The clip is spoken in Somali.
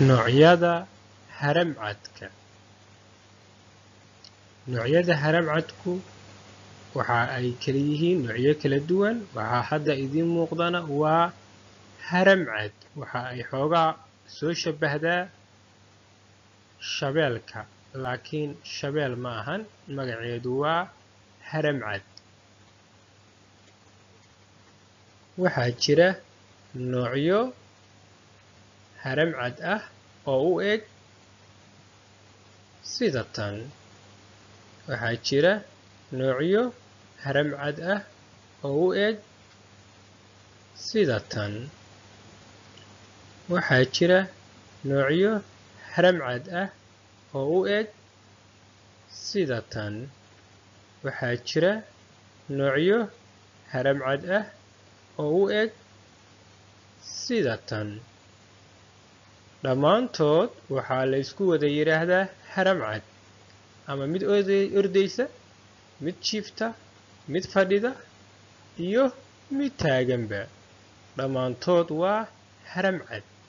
Noocyada haramcadka Noocyada haramcadku waxa ay kala yihiin noocyo kala duwan waxa hadda idiin muuqdana waa haramcad waxa ay xoogaa soo shabahdaa shabeelka laakiin shabeel ma ahan magaceedu waa haramcad waxaa jira noocyo haramcad ah oo u eg sida tan waxaa jira noocyo haramcad ah oo u eg sida tan waxaa jira noocyo haramcad ah oo u eg sida tan waxaa jira noocyo haramcad ah oo u eg sida tan dhammaantood waxaa la isku wada yidhaahdaa haramcad ama mid ordaysa mid jiifta mid fadhida iyo mid taaganba dhammaantood waa haramcad